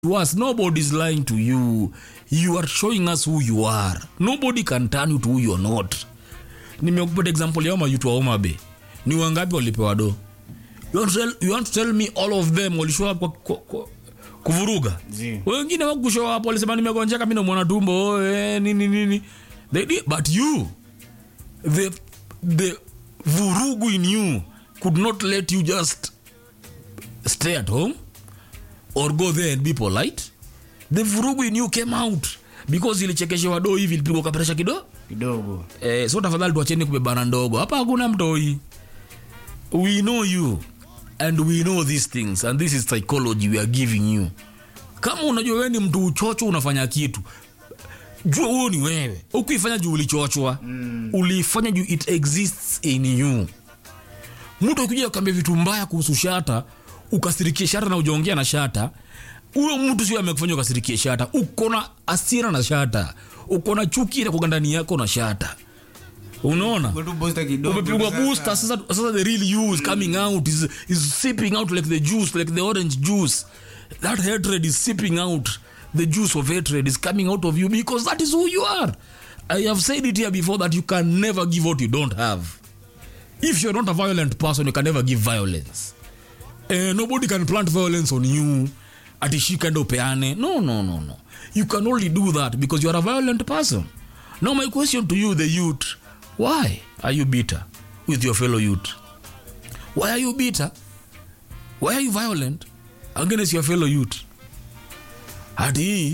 to us nobody's lying to you you are showing us who you are nobody can turn you to who you're not nimekupata example ya mayutu wa Homa ni wangapi walipewa do you want, to tell, you want to tell me all of them walishow up kwa, kwa, kwa, kuvuruga Zi. wengine wakushow up walisema nimegonjeka mi namwona tumbo oh, eh, nini nini they did, but you the, the vurugu in you could not let you just stay at home or go there and be polite the vurugu in you came out because ilichekeshewa do hivi ilipigwa kapresha kidogo kidogo eh, so tafadhali tuacheni kubebana ndogo hapa hakuna mtoi we know you and we know these things and this is psychology we are giving you kama unajua wewe ni mtu uchocho unafanya kitu jua huo ni wewe ukuifanya juu ulichochwa mm. uliifanya juu it exists in you mtu akikuja akambia vitu mbaya kuhusu shata ukasirikie shata na ujaongea na shata huyo mtu sio amekufanya ukasirikie shata uko na asira na shata uko na chuki na ndani yako na shata unaona Go tu booster kidogo umepigwa sasa. booster sasa, sasa the real you is coming out is, is sipping out like the juice like the orange juice that hatred is sipping out the juice of hatred is coming out of you because that is who you are i have said it here before that you can never give what you don't have if you're not a violent person you can never give violence eh, nobody can plant violence on you atishika ndo peane no no no no you can only do that because you are a violent person now my question to you the youth why are you bitter with your fellow youth why are you bitter why are you violent against your fellow youth hati hii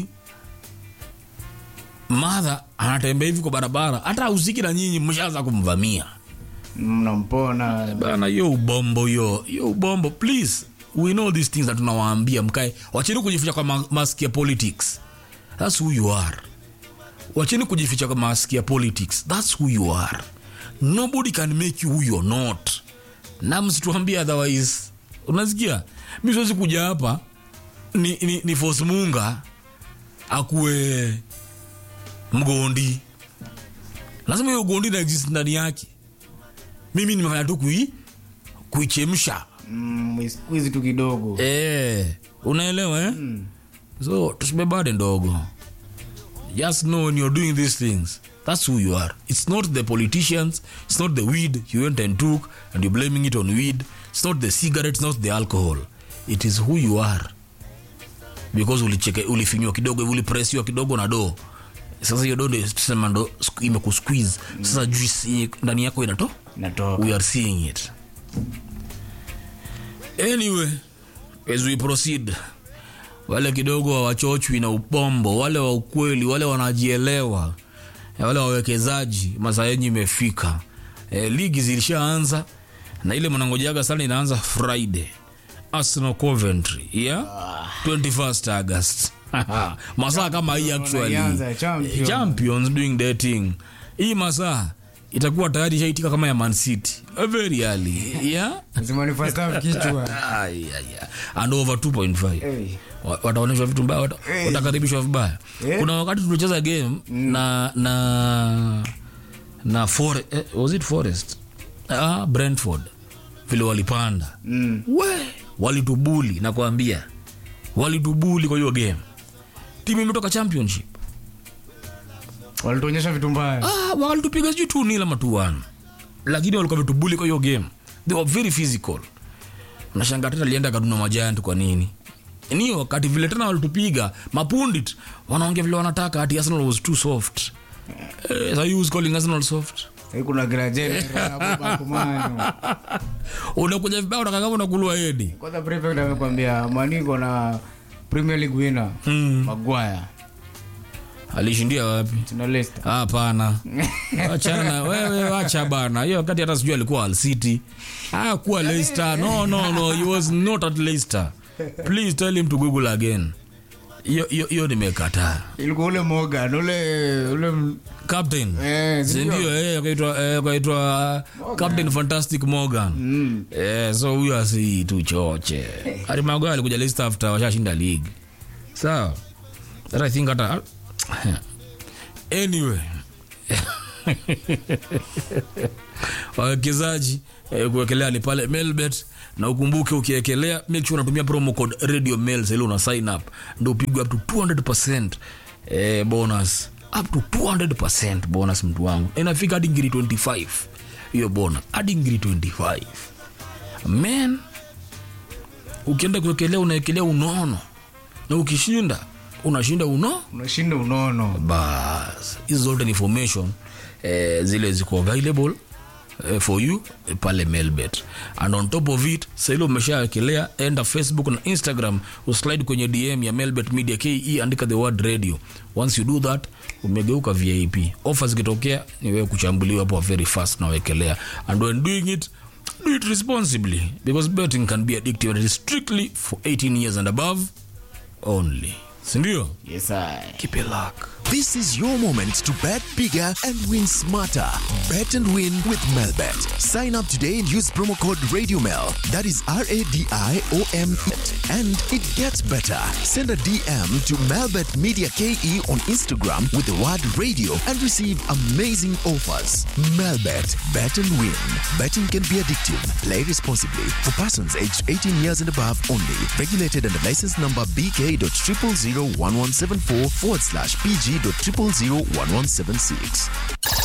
madha anatembea hivi kwa barabara hata usiki na nyinyi mshaanza kumvamia mnampona bana hiyo ubombo hiyo hiyo ubombo please we know these things that tunawaambia mkae wacheni kujificha kwa ma mask ya politics that's who you are wacheni kujificha kwa mask ya politics that's who you are nobody can make you who you're not na msituambie otherwise unasikia mi siwezi kuja hapa ni, ni, ni force munga akuwe mgondi lazima hiyo ugondi na exist ndani yake mimi nimefanya tu kui kuichemsha Mm, squeeze tu kidogo eh, unaelewa eh? mm. so tusibebade ndogo just know when you're doing these things that's who you are it's not the politicians it's not the weed you went and took and you're blaming it on weed it's not the cigarette it's not the alcohol it is who you are because ulicheke ulifinywa kidogo hivi, ulipresiwa kidogo na doo sasa hiyo doo ndio tusema ndo sku- imekusqueeze sasa juice yenye ndani yako inato natoka we are seeing it anyway as we proceed wale kidogo hawachochwi na upombo wale wa ukweli wale wanajielewa wale wawekezaji masaa yenyu imefika e, ligi zilishaanza na ile mnangojaga sana inaanza friday arsenal coventry yeah? 21st august masaa kama hii actually Wanaianza, champion. champions doing their thing hii masaa itakuwa tayari ishaitika kama ya man city Eh, very early yeah lazima ni first half kichwa Ay, ay, ay. and over 2.5 Hey. Wa- wataonyeshwa vitu mbaya wata- Hey. watakaribishwa vibaya Eh. kuna wakati tulicheza game na na na Fore, eh, was it forest ah, brentford vile walipanda Mm. we walitubuli nakwambia walitubuli kwa hiyo game timu imetoka championship walituonyesha vitu mbaya ah, walitupiga sijui tu nila matuana lakini walikuwa vitubuli kwa hiyo game they were very physical nashanga tena alienda kaduna majant kwa nini ni wakati vile tena walitupiga mapundit wanaongea vile wanataka ati arsenal was too soft eh, so you was calling arsenal soft Sasa kuna graduate anabuba kumanyo unakuja vibaya unaka kama unakulua hedi kwanza prefect amekwambia maniko na premier league winner mm. Maguire alishindia wapi tuna Leicester hapana wachana na wewe wacha bana hiyo wakati hata sijui alikuwa Al City ah kuwa Leicester no no no he was not at Leicester please tell him to google again hiyo hiyo hiyo nimekataa ilikuwa ule Morgan ule ule m- captain eh Si sindio? ndio eh akaitwa eh akaitwa captain fantastic Morgan Mm. eh so huyo asi tu choche Harry Maguire alikuja Leicester after washashinda league sawa that I think hata anyway wawekezaji eh, kuwekelea ni pale melbet na ukumbuke ukiekelea make sure unatumia promo code radio mails ili una sign up ndo upigwe up to 200 eh, bonus up to 200 bonus mtu wangu inafika hadi ngiri 25 hiyo bonus hadi ngiri 25 man ukienda kuwekelea unaekelea unono na ukishinda unashinda uno unashinda unono bas hizo zote ni information eh, zile ziko available eh, for you eh, pale melbet and on top of it saili umeshawekelea enda facebook na instagram uslide kwenye dm ya melbet media ke andika the word radio once you do that umegeuka vip offer zikitokea ni wewe kuchambuliwa hapo very fast nawekelea and when doing it do it responsibly because betting can be addictive and it is strictly for 18 years and above only sindio yes I. keep it luck This is your moment to bet bigger and win smarter. Bet and win with Melbet. Sign up today and use promo code RadioMel. That is R A D I O M. And it gets better. Send a DM to Melbet Media KE on Instagram with the word radio and receive amazing offers. Melbet. Bet and win. Betting can be addictive. Play responsibly. For persons aged 18 years and above only. Regulated under license number BK.0001174 forward slash PG.0001176.